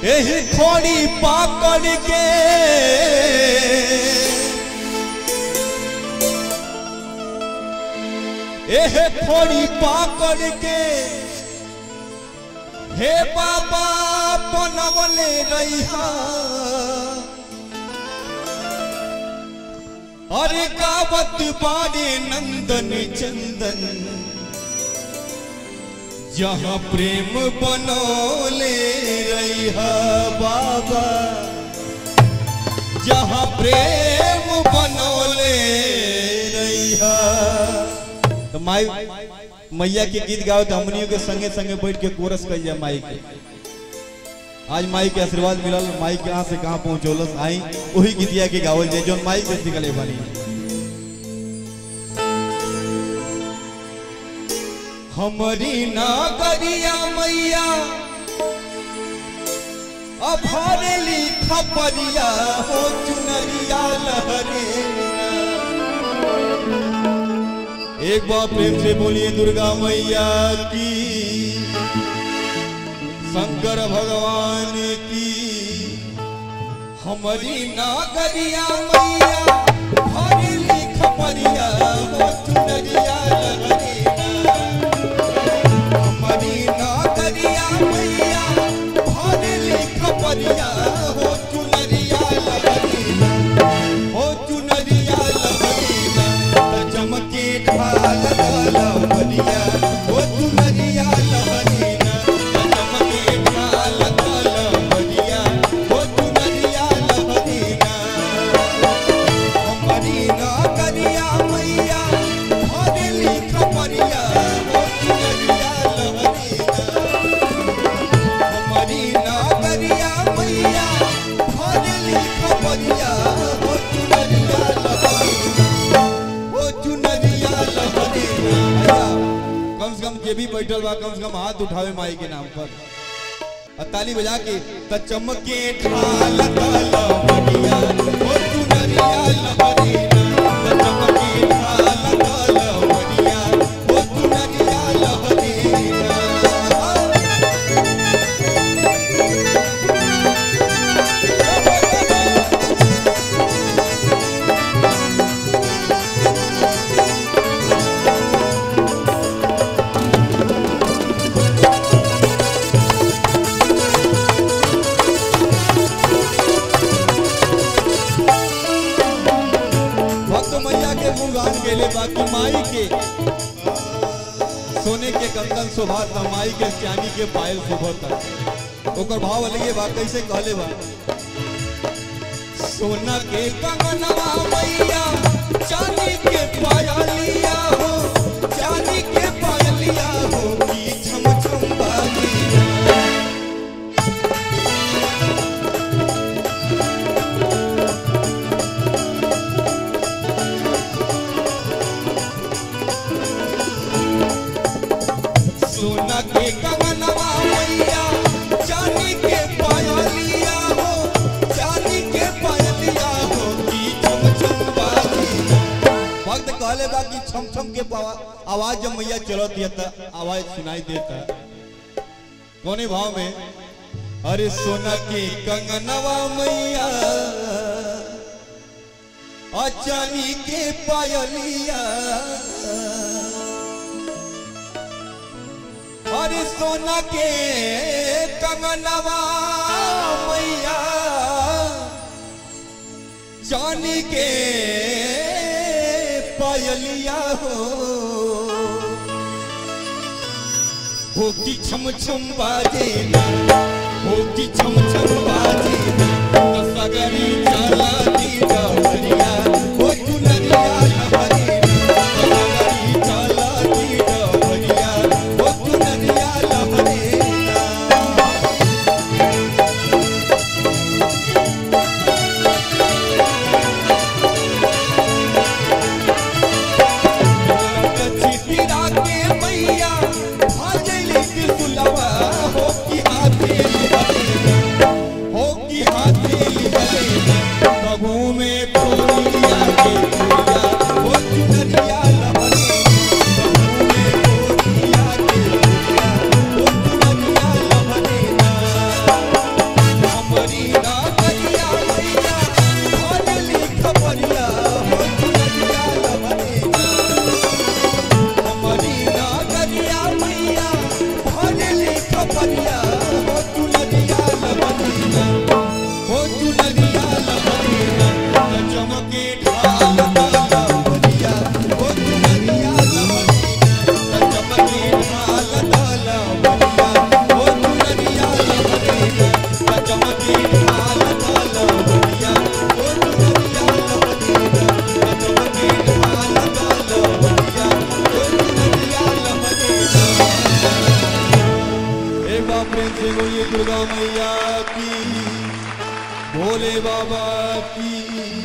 एही खोड़ी पाकड़ के एह खोड़ी पाकड़ के हे बाबा बनवले रहिहा अरे गावत बारे नंदन चंदन जहाँ प्रेम बनोले रहिहा बाबा जहाँ प्रेम बनोले रहिहा तो माई मैया के गीत गाओ तो हमनियों के संगे संगे बैठ के कोरस कल जाए माई के आज माई के आशीर्वाद मिलल माई कहाँ से कहाँ पहुँचौलस आई वही गीतिया के गावल जाए जो माई के सिखले बनी हमारी नागरिया मैया अभरली खपरिया हो चुनरिया लहरे एक बार प्रेम से बोलिए दुर्गा मैया की शंकर भगवान की हमारी नागरिया मैया भरली खपरिया हो चुनरिया लहरे हमारी नागरिया मैया भरली खपरिया हो चुनरिया लहरीला हो चुनरिया लहरीला त चमके ढाल लहरिया हो चुनरिया लहरीला त चमके ढाल लहरिया हो चुनरिया लहरीला हमारी नागरिया मैया भरली खपरिया हो चुनरिया लहरीला हमारी नागरिया मैया भरली खपरिया हो चुनरिया लहरीला हो चुनरिया लहरीला कम से कम जे भी बैठल बा कम से कम हाथ उठावे माई के नाम पर और ताली बजा के त चमके ढाल लहरिया हो चुनरिया लहरीला त चमके ढाल लहरिया हो चुनरिया लहरीला भक्त मैया के गुणगान गेले बाकी माई के सोने के कंगन शोभात माई के चांदी के पायल शोभत ओकर भाव अलगे बा कैसे कहले बा सोना के कंगनवा मैया चांदी के पायलिया हो चांदी के पायलिया हो की छम छम बाजिया सोना के कंगनवा मैया चांदी के पायलिया हो चांदी के पायलिया हो की छम छम बाजिया भक्त कहले बा कि छम छम के पावा आवाज जब मैया चलत है त आवाज सुनाई देता कोने भाव में अरे सोना के कंगनवा मैया और चांदी के पायलिया अरे सोना के कंगनवा मैया चांदी के पायलिया हो हो की छम छम बाजे ना हो की छम छम बाजे ना तो सगरी चला दी डहरिया हो चुनरिया लहरी ना तो सगरी चला दी डहरिया हो चुनरिया लहरी ना चिटिरा के मैया भाजली त्रिशूलवा हो की हाथे लिहलेना हो की हाथे लिहलेना प्रभु में खोलिया दुआरिया हो चुनरिया लबनीना हो चुनरिया लबनीना त चमके ढाल डाला बनिया हो चुनरिया लबनीना त चमके ढाल डाला बनिया हो चुनरिया लबनीना त चमके ढाल डाला बनिया हो चुनरिया लबनीना त चमके ढाल डाला बनिया हो चुनरिया लबनीना एक बार प्रेम से बोलिए दुर्गा मैया की भोले बाबा की